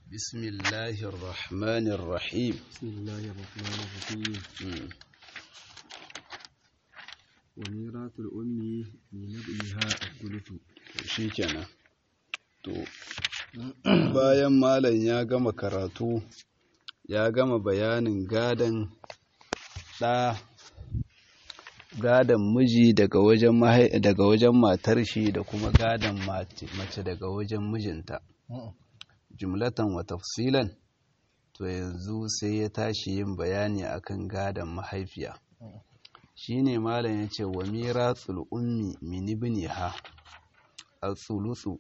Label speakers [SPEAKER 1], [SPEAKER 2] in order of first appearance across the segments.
[SPEAKER 1] بسم الله الرحمن الرحيم
[SPEAKER 2] بسم الله الرحمن الرحيم
[SPEAKER 1] مم.
[SPEAKER 2] وميراث الأم لنبئها الثلث
[SPEAKER 1] shi kenan to bayan malam ya gama karatu ya gama bayanin gadon ɗa gadon miji daga wajen mahai- daga wajen matar shi da kuma gadon mace mace daga wajen mijinta jumlatan wa tafsilan to yanzu sai ya tashi yin bayani akan gadon mahaifiya shine malam yace wa mirasul ummi min ibniha al-thuluthu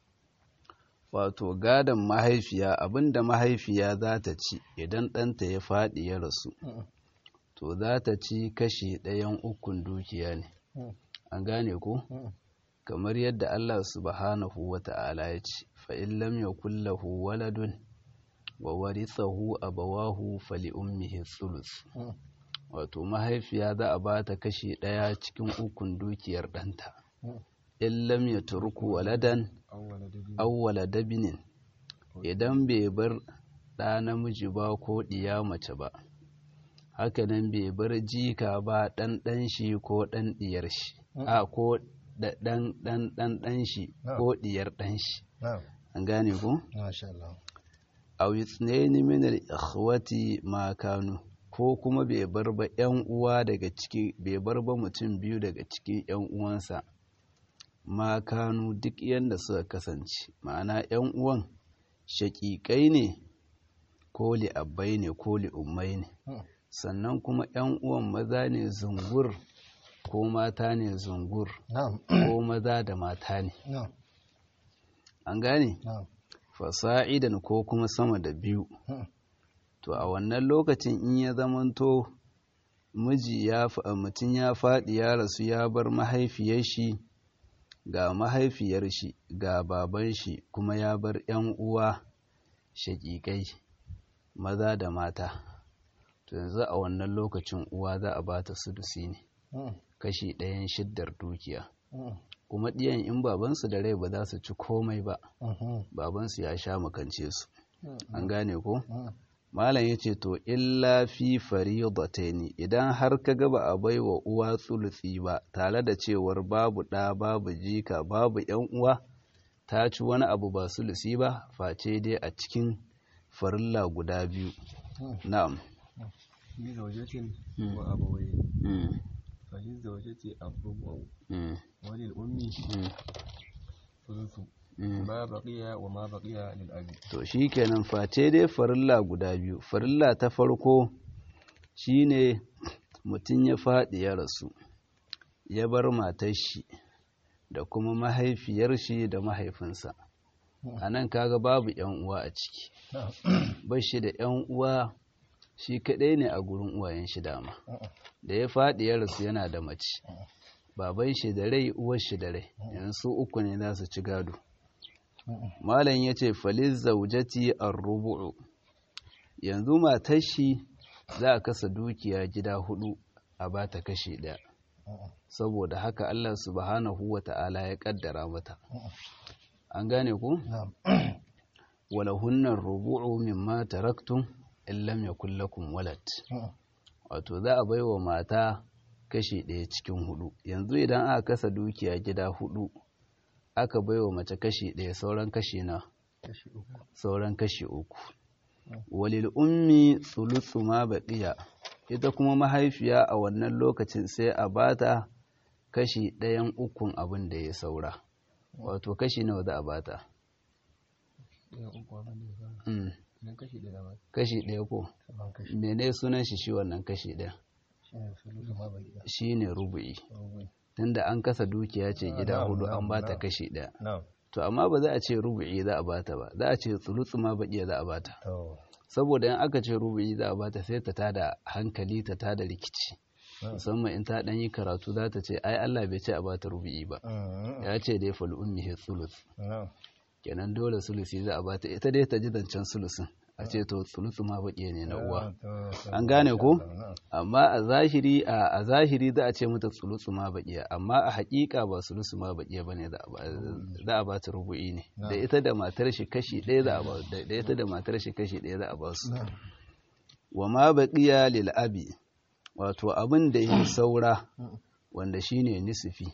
[SPEAKER 1] wato gadon mahaifiya abinda mahaifiya za ta ci idan ɗanta ya faɗi ya rasu to za ta ci kashi ɗayan ukun dukiya ne an gane ko kamar yadda Allah subhanahu wa ta'ala ya ce fa'in lam yakul lahu waladun wa warithahu abawahu fali ummihi thuluth wato mahaifiya za a ba ta kashi ɗaya cikin ukun dukiyar ɗanta in lam yatruku waladan
[SPEAKER 2] أول دبي
[SPEAKER 1] awwala dabinin idan bai bar ɗa namiji ba ko ɗiya mace ba hakanan bai bar jika ba ɗan ɗan shi ko ɗan ɗiyar shi a ko da ɗan ɗan ɗan ɗan shi ko ɗiyar ɗan shi
[SPEAKER 2] نعم
[SPEAKER 1] an gane ko
[SPEAKER 2] ما شاء الله
[SPEAKER 1] aw ithnaini min al-ikhwati ma kanu ko kuma bai bar ba ƴan uwa daga ciki bai bar ba mutum biyu daga cikin ƴan uwansa ma kanu duk yanda suka kasance ma'ana ƴan uwan shaƙiƙai ne ko li'abbai ne ko li'ummai ne sannan kuma ƴan uwan maza ne zungur ko mata ne zungur
[SPEAKER 2] نعم
[SPEAKER 1] ko maza da mata ne
[SPEAKER 2] نعم
[SPEAKER 1] an gane
[SPEAKER 2] نعم
[SPEAKER 1] fasa'idan ko kuma sama da biyu
[SPEAKER 2] Hmm.
[SPEAKER 1] to a wannan lokacin in ya zamanto miji ya fa- mutum ya faɗi ya rasu ya bar mahaifiyar shi ga mahaifiyar shi ga baban shi kuma ya bar 'yan uwa shaƙiƙai maza da mata to yanzu a wannan lokacin uwa za a ba ta sudusi ne kashi ɗayan shiddar dukiya kuma ɗiyan in babansu da rai ba za su ci komai ba babansu ya sha makance su an gane ko malam ya ce to illa fi faridataini idan har ka ga ba a bai wa uwa tsulutsi ba tare da cewar babu ɗa babu jika babu yan uwa ta ci wani abu ba sulusi ba face dai a cikin farilla guda biyu na'am
[SPEAKER 2] لزوجة
[SPEAKER 1] مم.
[SPEAKER 2] وأبوين
[SPEAKER 1] Mm,
[SPEAKER 2] فللزوجة الربع
[SPEAKER 1] mm,
[SPEAKER 2] وللأم
[SPEAKER 1] mm,
[SPEAKER 2] ثلث
[SPEAKER 1] mm.
[SPEAKER 2] ما بقي وما بقي للأب
[SPEAKER 1] to shi kenan face dai farilla guda biyu farilla ta farko shine mutum ya faɗi ya rasu ya bar matar shi da kuma mahaifiyar shi da mahaifinsa a nan kaga babu yan uwa a ciki bar shi da yan uwa shi kaɗai ne a gurin uwayen shi dama da ya faɗi ya rasu yana da mace baban shi da rai uwar shi da rai yanzu uku ne za su ci gado Malam ya ce faliz zaujati ar-rubu'u yanzu matar shi za a kasa dukiya gida hudu a bata kashi ɗaya saboda haka Allah subhanahu wa ta'ala ya kaddara mata an gane ku
[SPEAKER 2] نعم
[SPEAKER 1] walahunnar rubu'u mimma taraktum in lam yakul lakum walad wato za a baiwa mata kashi ɗaya cikin hudu yanzu idan aka kasa dukiya gida hudu aka baiwa mace kashi ɗaya sauran kashi na
[SPEAKER 2] kashi uku
[SPEAKER 1] sauran kashi uku walil ummi thuluthu ma baqiya ita kuma mahaifiya a wannan lokacin sai a bata kashi ɗayan ukun abin da ya saura wato kashi nawa za a bata
[SPEAKER 2] ɗaya uku abin da ya fara
[SPEAKER 1] Mm,
[SPEAKER 2] idan kashi ɗaya ma
[SPEAKER 1] kashi ɗaya ko
[SPEAKER 2] saman kashi
[SPEAKER 1] mene sunan shi shi wannan kashi ɗaya
[SPEAKER 2] shi ne sulusu ma baqi
[SPEAKER 1] shine rubu'i
[SPEAKER 2] rubu'i
[SPEAKER 1] tunda an kasa dukiya ce gida
[SPEAKER 2] na'am,
[SPEAKER 1] hudu an
[SPEAKER 2] na'am,
[SPEAKER 1] bata
[SPEAKER 2] na'am.
[SPEAKER 1] kashi ɗaya
[SPEAKER 2] na'am
[SPEAKER 1] to amma ba za a ce rubu'i za a bata ba za a ce tsulutsu ma baƙiya za a bata
[SPEAKER 2] to
[SPEAKER 1] saboda in aka ce rubu'i za a bata sai ta tada hankali ta tada rikici musamman in ta ɗan yi karatu za ta ce ai Allah bai ce a bata rubu'i ba ya ce dai fal ummi he sulus
[SPEAKER 2] na'am
[SPEAKER 1] kenan dole sulusi za a bata ita dai ta ji zancen sulusin a ce to sulusu ma baƙiya ne na uwa an gane ko amma a zahiri a zahiri za a ce mata sulusu ma baƙiya amma a haƙiƙa ba sulusu ma baƙiya ba ne za a ba ta rubu'i ne da ita da matar shi kashi ɗaya za a ba da ita da matar shi kashi ɗaya za a ba su wa ma baƙiya lil abi wato abin da yi saura wanda shine nisfi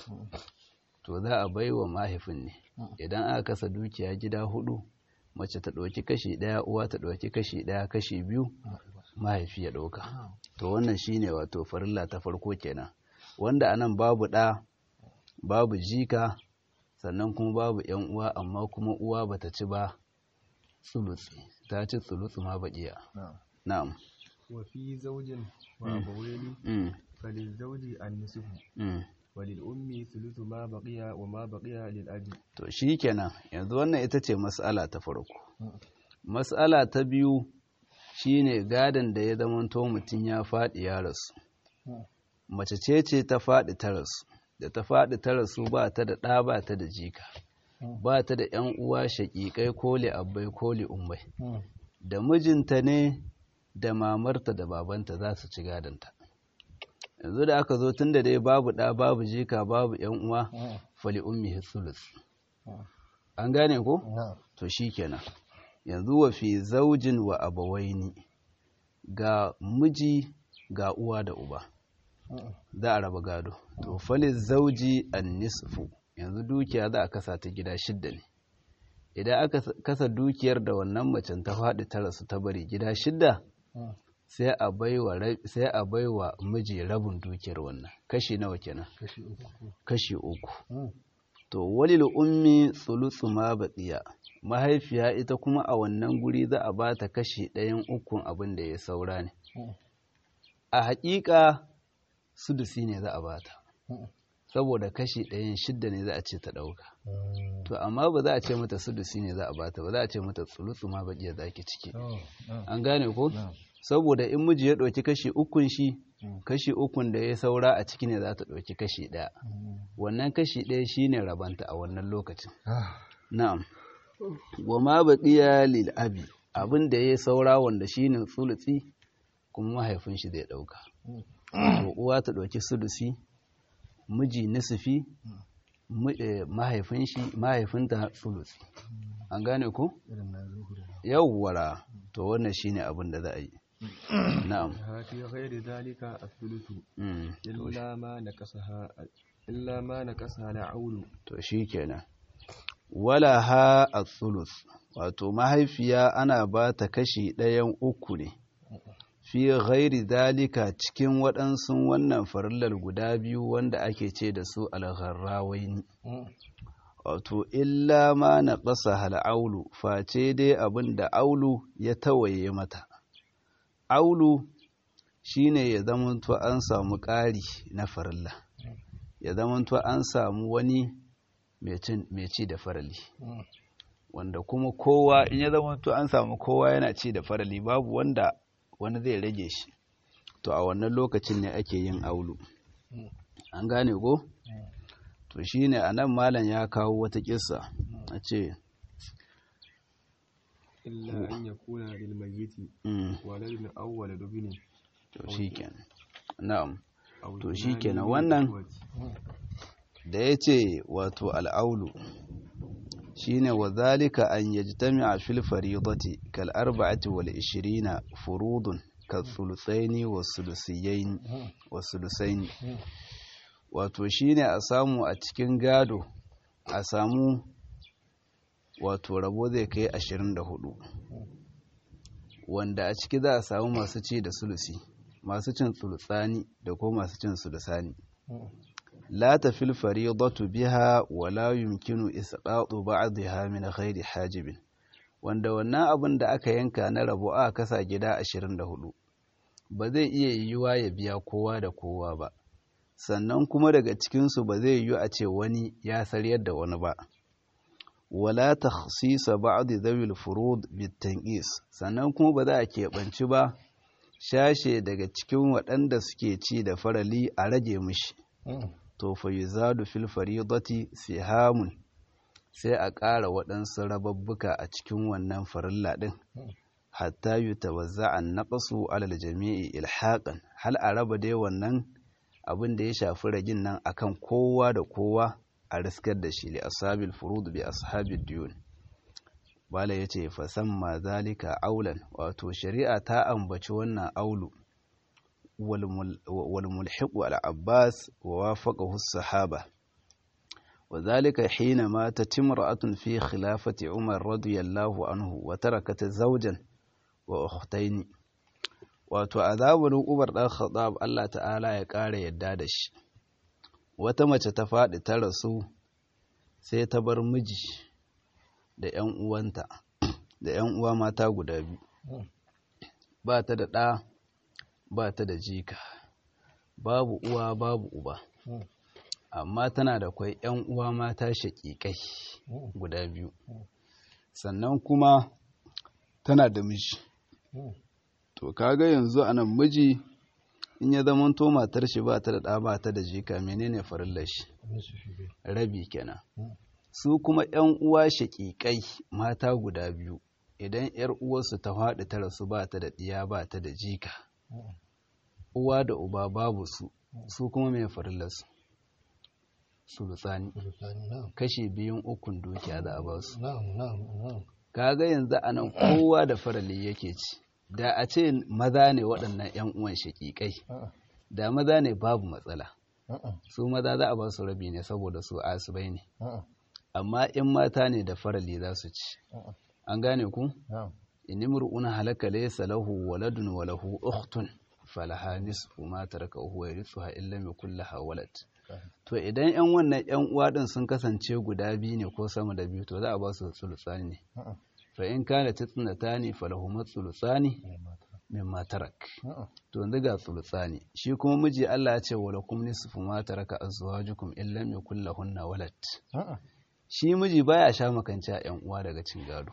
[SPEAKER 1] to za a bai wa mahaifin ne idan aka kasa dukiya gida hudu mace ta ɗauki kashi ɗaya uwa ta ɗauki kashi ɗaya kashi biyu mahaifi ya ɗauka to wannan shine wato farilla ta farko kenan wanda anan babu ɗa babu jika sannan kuma babu yan uwa amma kuma uwa bata ci ba tsulutsi ta ci tsulutsi ma baƙiya na'am
[SPEAKER 2] wa fi zaujin wa abawaini falil zauji an nisufu walil ummi thuluthu ma baqiya wa ma baqiya lil abi
[SPEAKER 1] to shikenan yanzu wannan ita ce mas'ala ta farko mas'ala ta biyu shine gadan da ya zamanto mutum ya faɗi ya rasu mace ce ce ta faɗi ta rasu da ta faɗi ta rasu ba ta da ɗa ba ta da jika ba ta da ƴan uwa shaƙiƙai ko li abbai ko li ummai da mijinta ne da mamarta da babanta za su ci gadonta yanzu da aka zo tun da dai babu ɗa babu jika babu ‘yan uwa fali ummi sulus an gane ko? to shi kenan yanzu wa fi zaujin wa abawaini ga miji ga uwa da uba za a raba gado to fali zauji an nisfu yanzu dukiya za a kasa ta gida shidda ne idan aka kasa dukiyar da wannan macen ta faɗi ta rasu ta bari gida shidda sai a baiwa sai a baiwa miji rabin dukiyar wannan kashi nawa kenan kashi uku to walil ummi thuluthu ma baqiya mahaifiya ita kuma a wannan guri za a bata kashi ɗayan ukun abin da ya saura ne a haƙiƙa sudusi ne za a bata saboda kashi ɗayan shidda ne za a ce ta ɗauka to amma ba za a ce mata sudusi ne za a bata ba za a ce mata tsulutsu ma baƙiya za ki ciki an gane ko saboda in miji ya ɗauki kashi ukun shi kashi ukun da ya saura a ciki ne za ta ɗauki kashi ɗaya wannan kashi ɗaya shi ne rabanta a wannan lokacin na'am wa ma baƙiya lil abi abin da ya saura wanda shi ne tsulutsi kuma mahaifin shi zai ɗauka to uwa ta ɗauki sulusi miji nisifi mahaifin shi mahaifinta sulusi an gane ku yawwara to wannan shine abin da za a yi na'am
[SPEAKER 2] fi ghairi dhalika athuluthu illa ma nakasaha illa ma nakasaha la'ulu
[SPEAKER 1] to shikenan wala ha athuluth wato mahaifiya ana ba ta kashi ɗayan uku ne fi ghairi dalika cikin waɗansu wannan farillar guda biyu wanda ake ce da su algharrawaini wato illa ma na ƙasa hal'aulu face dai abin da aulu ya tawaye mata aulu shine ya zamanto an samu ƙari na farilla ya zamanto an samu wani mai ci da farali wanda kuma kowa in ya zamanto an samu kowa yana ci da farali babu wanda wani zai rage shi to a wannan lokacin ne ake yin aulu an gane ko to shine a nan malam ya kawo wata kissa a ce
[SPEAKER 2] illa an yakuna lil mayyiti waladun aw waladun
[SPEAKER 1] to shikenan na'am to shikenan wannan da yace wato al'aulu shine wa zalika an yajtami'a fil fariidati kal arba'ati wal 20 furudun kal thuluthaini was sulusiyain was sulusaini wato shine a samu a cikin gado a samu wato rabo zai kai 24 wanda a ciki za a samu masu ci da sulusi masu cin sulusani da ko masu cin sulusani la tafil faridatu biha wa la yumkinu isqatu ba'dha min ghairi hajibin wanda wannan abin da aka yanka na rabo aka kasa gida 24 ba zai iya yiwuwa ya biya kowa da kowa ba sannan kuma daga cikinsu ba zai yiwu a ce wani ya saryar da wani ba wala takhsisa ba'd dhawil furud bitanqis sannan kuma ba za a keɓanci ba shashe daga cikin waɗanda suke ci da farali a rage mishi to fa yuzadu fil faridati sihamun sai a ƙara waɗansu rababbuka a cikin wannan farilla ɗin hatta yutawazza an naqsu alal jami'i ilhaqan hal a raba dai wannan abin da ya shafi ragin nan akan kowa da kowa a riskar da shi li ashabil furud bi ashabil diyun bala yace fa samma zalika aulan wato shari'a ta ambaci wannan aulu wal mulhiq al abbas wa wafaqahu as-sahaba وذلك حين ماتت امرأة في خلافة عمر رضي الله عنه وتركت زوجا وأختين wato a zamanin Umar ɗan Khattab Allah ta'ala ya ƙara yadda da shi wata mace ta faɗi ta rasu sai ta bar miji da ‘yan uwanta da ‘yan uwa mata guda biyu ba ta da ɗa ba ta da jika babu uwa babu uba amma tana da kwai ‘yan uwa mata shaƙiƙai guda biyu sannan kuma tana da miji to kaga yanzu a nan miji in ya zama to matar shi ba ta da ɗa ba ta da jika menene farillar shi rabi kenan su kuma ‘yan uwa shaƙiƙai mata guda biyu idan ‘yar uwarsu ta faɗi ta rasu ba ta da ɗiya ba ta da jika uwa da uba babu su su kuma mai farillarsu sulusani kashi biyun ukun dukiya da a ba su kaga yanzu a nan kowa da farali yake ci da a ce maza ne waɗannan 'yan uwan shaƙiƙai da maza ne babu matsala su maza za a ba su rabi ne saboda su asibai ne amma in mata ne da farali za su ci an gane ku inimru'un halaka laysa lahu waladun wa lahu ukhtun falaha nisfu ma taraka huwa yarithuha illa ma kullaha walad to idan yan wannan yan uwa din sun kasance guda biyu ne ko sama da biyu to za a ba su sulusani ne fa in kana tatnatani falahu sulusani mimma tarak to yanzu ga sulusani shi kuma miji Allah ya ce wala kum nisfu ma taraka azwajukum illa ma kullahunna walad shi miji baya sha makanta yan uwa daga cin gado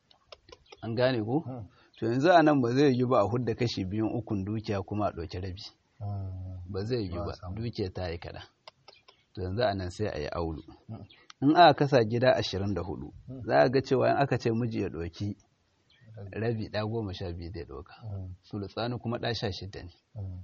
[SPEAKER 1] an gane ko to yanzu a nan ba zai yi ba a hudda kashi biyun ukun dukiya kuma a ɗauki rabi ba zai yi ba dukiya ta yi kaɗan to yanzu a nan sai a yi aulu in aka kasa gida ashirin da hudu za a ga cewa in aka ce miji ya ɗauki rabi ɗa goma sha biyu zai ɗauka sulutsani kuma ɗa sha shida ne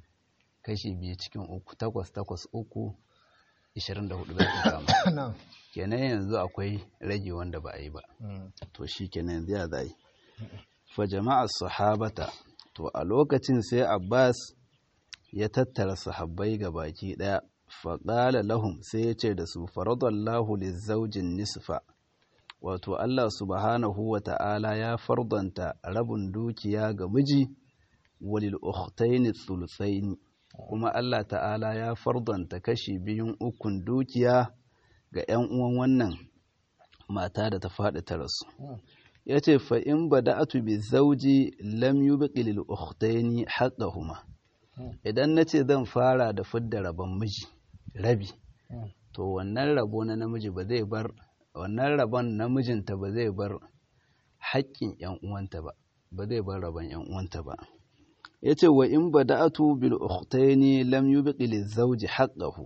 [SPEAKER 1] kashi biyu cikin uku takwas takwas uku ashirin da hudu za ka kama kenan yanzu akwai rage wanda ba a yi ba to shi kenan yanzu ya za yi fa jama'a sahabata to a lokacin sai abbas ya tattara sahabbai ga baki daya faƙala lahum sai ya ce da su faradallahu lizaujin nisfa wato Allah subhanahu wa ta'ala ya fardanta rabin dukiya ga miji walil ukhtaini thuluthaini kuma Allah ta'ala ya fardanta kashi biyun ukun dukiya ga 'yan uwan wannan mata da ta faɗi ta rasu ya ce fa'in ba da atu bi zauji lam yi baƙi lil'uktaini haƙahuma idan na ce zan fara da fidda rabon miji rabi to wannan rabo na namiji ba zai bar wannan rabon namijinta ba zai bar haƙƙin ‘yan uwanta ba ba zai bar rabon ‘yan uwanta ba ya ce wa in ba da atu bil uktaini lam yi baƙi lizauji haƙahu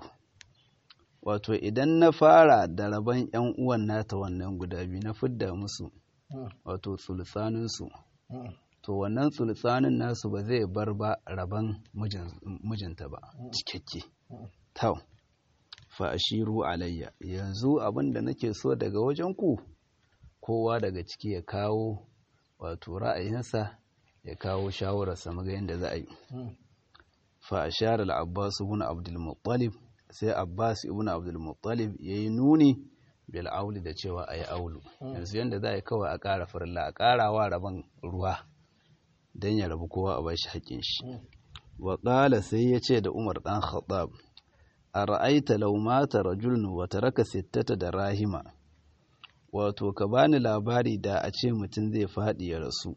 [SPEAKER 1] wato idan na fara da rabon ‘yan uwan nata wannan guda biyu na fidda musu wato tsultsaninsu to wannan tsultsanin nasu ba zai bar ba rabon mijinta ba cikakke tau fa ashiru alayya yanzu abin da nake so daga wajen ku kowa daga ciki ya kawo wato ra'ayinsa ya kawo shawararsa maga yadda za a yi fa ashara al-abbas ibn abdul muttalib sai abbas ibn abdul muttalib yayi nuni bil auli da cewa a yi aulu yanzu yadda za a yi kawai a ƙara farilla a ƙarawa rabon ruwa don ya rabu kowa a ba shi haƙƙin shi wa ƙala sai ya ce da umar ɗan khattab a ra'aita laumata rajulun wa taraka sittata da rahima wato ka bani labari da a ce mutum zai faɗi ya rasu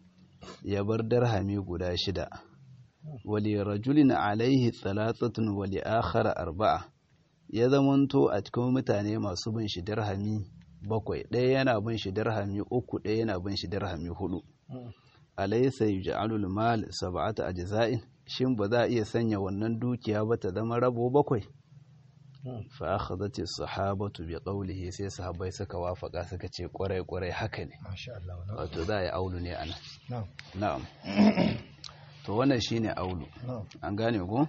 [SPEAKER 1] ya bar darhami guda shida wali rajulin alaihi tsalatsatun wali akhara arba'a ya zamanto a cikin mutane masu bin shi dirhami bakwai ɗaya yana bin shi dirhami uku ɗaya yana bin shi dirhami hudu alaysa yuj'alul mal sab'ata ajza'in shin ba za a iya sanya wannan dukiya ba ta zama rabo bakwai fa akhadhat as-sahabatu bi qawlihi sai sahabbai suka wafaka suka ce kwarai kwarai haka ne wato za yi aulu ne ana na'am to wannan shine aulu an gane ko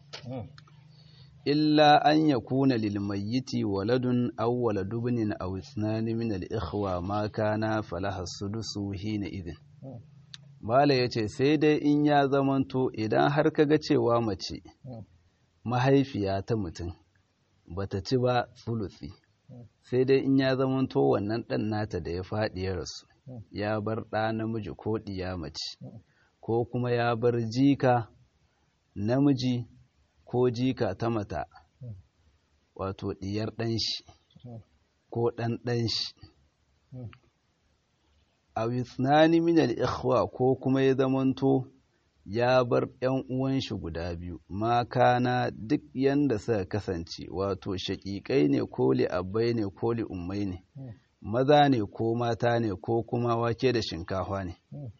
[SPEAKER 1] illa an yakuna lil mayyiti waladun aw waladu ibnin aw ithnani min al ikhwa ma kana falaha sudusu hina idin Mala ya ce sai dai in ya zamanto idan har kaga cewa mace mahaifiya ta mutum bata ci ba sulusi sai dai in ya zamanto wannan ɗan nata da ya faɗi ya rasu ya bar ɗa namiji ko ɗiya mace ko kuma ya bar jika namiji ko jika ta mata wato ɗiyar ɗan shi ko ɗan ɗan shi a wisnani minal ikhwa ko kuma ya zamanto ya bar ‘yan uwan shi guda biyu makana duk yanda suka kasance wato shaƙiƙai ne ko li'abbai ne ko li'ummai ne maza ne ko mata ne ko kuma wake da shinkafa ne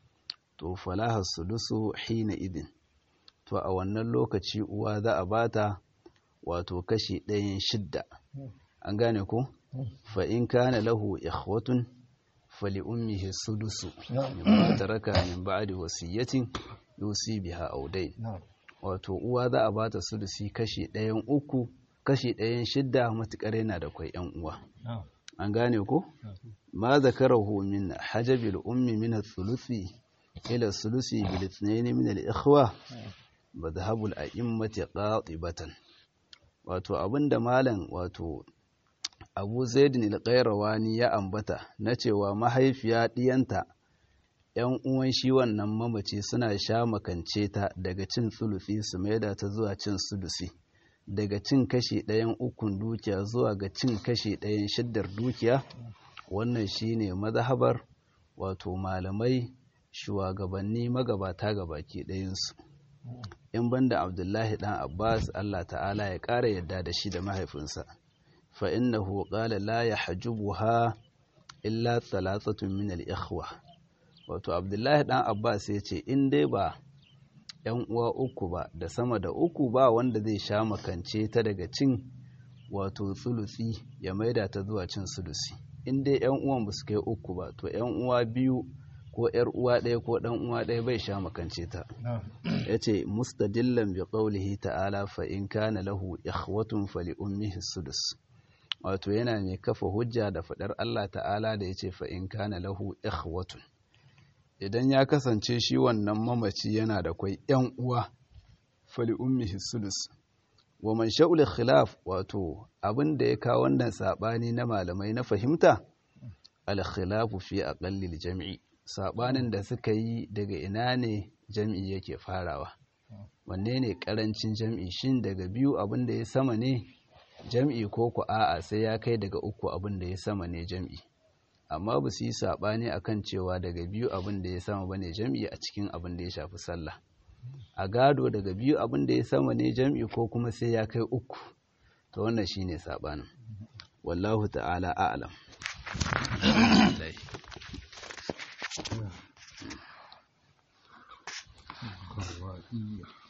[SPEAKER 1] to falaha sulusu hina idin to a wannan lokaci uwa za a bata wato kashi ɗayan shidda an gane ko fa in kana lahu ikhwatun fali ummihi sudusu mimma taraka min ba'di wasiyatin yusi biha audain wato uwa za a bata sudusi kashi ɗayan uku kashi ɗayan shidda matukar yana da kwai yan uwa an gane ko ma zakarahu min hajabil ummi min ath-thuluthi ila thuluthi bil ithnayn min al-ikhwa madhhabul a'immati qatibatan wato abinda malam wato abu zaidin al-qayrawani ya ambata na cewa mahaifiya diyanta yan uwan shi wannan mamaci suna sha makance ta daga cin tsulufi su maida ta zuwa cin sudusi daga cin kashi ɗayan ukun dukiya zuwa ga cin kashi ɗayan shiddar dukiya wannan shine mazhabar wato malamai shugabanni magabata gabaki ɗayansu in banda abdullahi dan abbas allah ta'ala ya ƙara yadda da shi da mahaifinsa fa innahu qala la yahjubuha illa thalathatun min al-ikhwa wato abdullahi dan abbas ya ce in dai ba yan uwa uku ba da sama da uku ba wanda zai sha makance ta daga cin wato tsulusi ya maida ta zuwa cin sulusi in dai yan uwan ba su kai uku ba to yan uwa biyu ko yar uwa ɗaya ko ɗan uwa ɗaya bai sha makance ta yace mustadillan bi qawlihi ta'ala fa in kana lahu ikhwatun fali ummihi sudus wato yana mai kafa hujja da fadar Allah ta'ala da yace fa in kana lahu ikhwatun idan ya kasance shi wannan mamaci yana da kwai yan uwa fali ummihi sudus wa man sha'ul khilaf wato abin da ya kawo wannan sabani na malamai na fahimta al khilafu fi aqallil jam'i sabanin da suka yi daga ina ne jam'i yake farawa wanne ne karancin jam'i shin daga biyu abin da ya sama ne jam'i ko ku a'a sai ya kai daga uku abin da ya sama ne jam'i amma ba su yi sabani akan cewa daga biyu abin da ya sama bane jam'i a cikin abin da ya shafi sallah a gado daga biyu abin da ya sama ne jam'i ko kuma sai ya kai uku to wannan shine sabanin wallahu ta'ala a'lam
[SPEAKER 3] Kawai